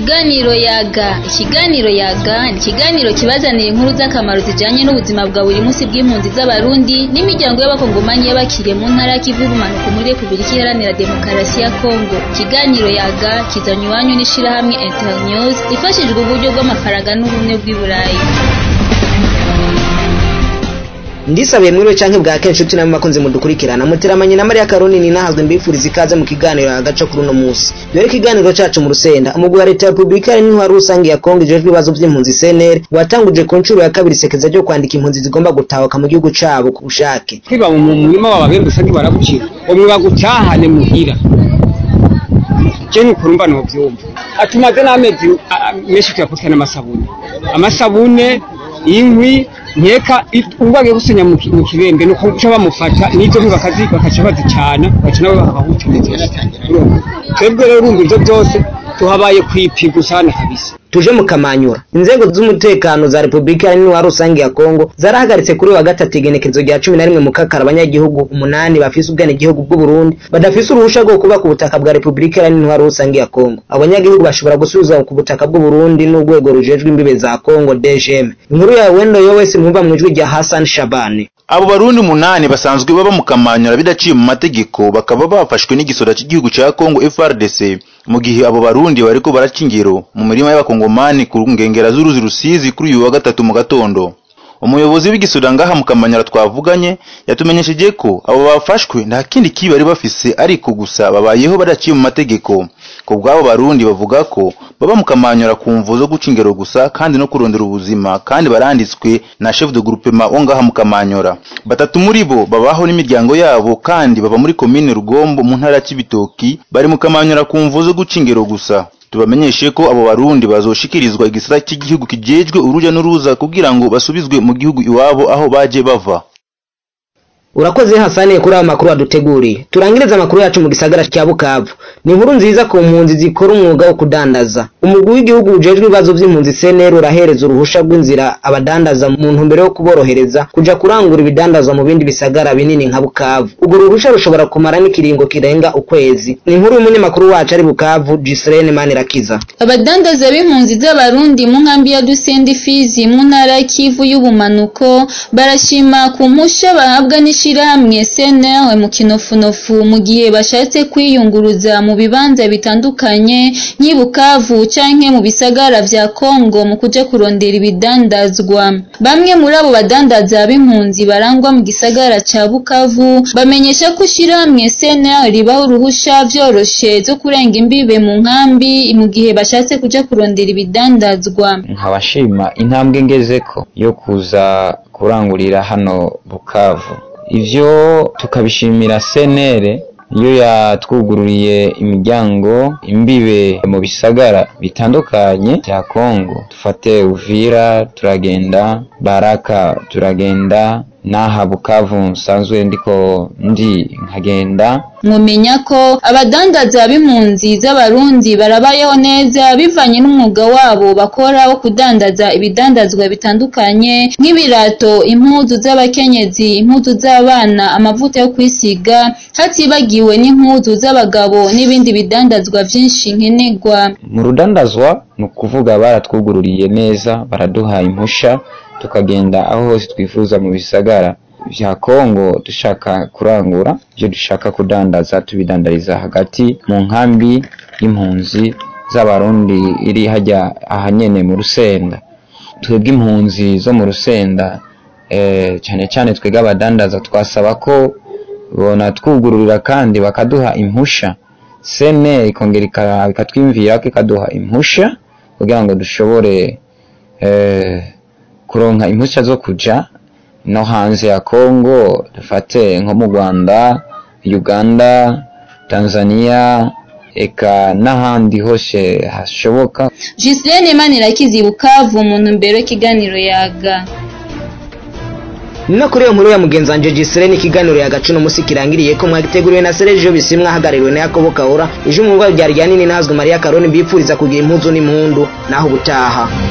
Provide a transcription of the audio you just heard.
Ikiganiro yaga ikiganiro yaga ni ikiganiro kibazanira inkuru z'akamaro zijanye n'ubuzima bwa buri munsi bw'impunzi z'abarundi n'imiryango y'abakongomanyi y'abakiriye mu ntara y'ikivu y'ubumanuko muri Repubulika Iharanira Demokarasi ya Kongo ikiganiro yaga kizanywe iwanyu n'ishirahamwe Internews ifashijwe uburyo bw'amafaranga n'ubumwe bw'i Burayi ndisabiye mwiriwe canke bwa kenshi tuti namwe bakunze mudukurikirana muteramanye na Maria Karoni ni nahazwe mbifuriza ikaze mu kiganiro agace kuri uno musi dore ikiganiro cacu mu rusenda umugwi wa leta ya Republika y'intwaro rusange ya Kongo ijejwe ibibazo vy'impunzi CNL watanguje ku ncuro ya kabiri sekeza ryo kwandika impunzi zigomba gutahuka mu gihugu cabo ku bushake kwiba mu murima w'ababembe usange baragucira umwe bagutahane muhira je nukurumva novyumva atumaze n'amezi a- a- menshi tuyakurikirana amasabune amasabune inkwi nkeka ubage gusenya mu ki- mu kibembe nuko uca bamufata n'izo nkwi bakazi bakaca bazicana baca nabo bakahutemezesha twebwe rero urumva ivyo vyose tuhabaye kwipiga usana kabisa tuje mu kamanyura inzego z'umutekano za Republika y'intwaro rusange ya Kongo zarahagaritse kuri uyu wa gatatu igenekerezo rya cumi na rimwe mu kakara abanyagihugu umunani bafise ubwenegihugu bw'u Burundi badafise uruhusha rwo kuba ku butaka bwa Republika y'intwaro rusange ya Kongo abanyagihugu bashobora gusubizwa ku butaka bw'u Burundi n'urwego rujejwe imbibe za Kongo DGM inkuru ya Wendo Yowesi mwumva mu ijwi rya Hassan Shabani abo barundi umunani basanzwe baba mu kamanyura bidaciye mu mategeko bakaba bafashwe n'igisora cy'igihugu cya Kongo FRDC mu gihe abo barundi bariko baraca ingero mu mirima y'abakongomani ku nkengera z'uruzi rusizi kuri uyu wa gatatu mu gatondo umuyobozi w'igisura ngaha mu kamanyura twavuganye yatumenyesheje ko abo bafashwe nta kindi kibi bari bafise ariko gusa babayeho badaciye mu mategeko ku bw'abo barundi bavuga ko baba mu kamanyura ku mvu zo guca ingero gusa kandi no kurondera ubuzima kandi baranditswe na chef de groupement wo ngaha mu kamanyura batatu muri bo babaho n'imiryango yabo kandi baba muri komine rugombo mu ntara ya Cibitoki bari mu kamanyura ku mvu zo guca ingero gusa tubamenyeshe ko abo barundi bazoshikirizwa igisata cy'igihugu kijejwe uruja n'uruza kugira ngo basubizwe mu gihugu iwabo aho baje bava urakoze Hasani kuri aya makuru waduteguriye turangiriza amakuru yacu mu gisagara cya Bukavu ni inkuru nziza ku mpunzi zikora umwuga wo kudandaza umugwi w'igihugu ujejwe ibibazo by'impunzi CNL urahereza uruhusha rw'inzira abadandaza mu ntumbero yo kuborohereza kuja kurangura ibidandazwa mu bindi bisagara binini nka Bukavu urwo ruhusha rushobora kumara n'ikiringo kirenga ukwezi ni inkuru y'umunyamakuru wacu ari Bukavu Gislaine Manirakiza abadandaza b'impunzi z'abarundi mu nkambi ya Dusendi Fizi mu ntara y'Kivu y'ubumanuko barashima ku mpusha bahabwa n'ishirahamwe CNL mu kinofunofu mu gihe bashatse kwiyunguruza mu bibanza bitandukanye nk'i Bukavu canke mu bisagara vya Kongo mu kuja kurondera ibidandazwa bamwe muri abo badandaza b'impunzi barangwa mu gisagara ca Bukavu bamenyesha ko ishirahamwe CNL ribaho uruhusha vyoroshe zo kurenga imbibe mu nkambi mu gihe bashatse kuja kurondera ibidandazwa nkabashima intambwe ngezeko yo kuza kurangurira hano Bukavu ivyo tukabishimira senere iyo yatwugururiye imiryango imbibe mu bisagara bitandukanye bya Kongo dufate Uvira turagenda Baraka turagenda n'aha Bukavu nsanzwe ndiko ndi nkagenda mwomenya ko abadandaza b'impunzi z'abarundi barabayeho neza bivanye n'umwuga wabo bakora wo kudandaza ibidandazwa bitandukanye nk'ibirato impuzu z'abakenyezi impuzu z'abana amavuta yo kwisiga hatibagiwe n'impuzu z'abagabo n'ibindi bidandazwa vyinshi nkenerwa mu rudandazwa ni ukuvuga baratwugururiye neza baraduha impusha tukagenda aho hose twifuza mu bisagara vya Kongo dushaka kurangura ibyo dushaka kudandaza tubidandariza hagati mu nkambi y'impunzi z'abarundi iri hajya ahanyene mu rusenda twebwe impunzi zo mu rusenda eh, cyane cyane twebwe abadandaza twasaba ko bona twugururira kandi bakaduha impusha sene ikongera ika- ikatwimvira ko ikaduha impusha kugira ngo dushobore eh, kuronka impusha zo kuja no hanze ya Kongo dufate nko mu Rwanda Uganda Tanzania eka n'ahandi hose hashoboka Gislaine Manirakiza Bukavu mu ntumbero y'ikiganiro yaga ni no kuri iyo nkuru ya mugenzi wanje Gislaine ikiganiro yagacu no musi kirangiriye ko mwagiteguriwe na Sergio Bisimwa hagarariwe na Yakobo Kaura ije umugwa rya rya nini nazwe Maria Karoni mbipfuriza kugira impuzu n'impundu naho ubutaha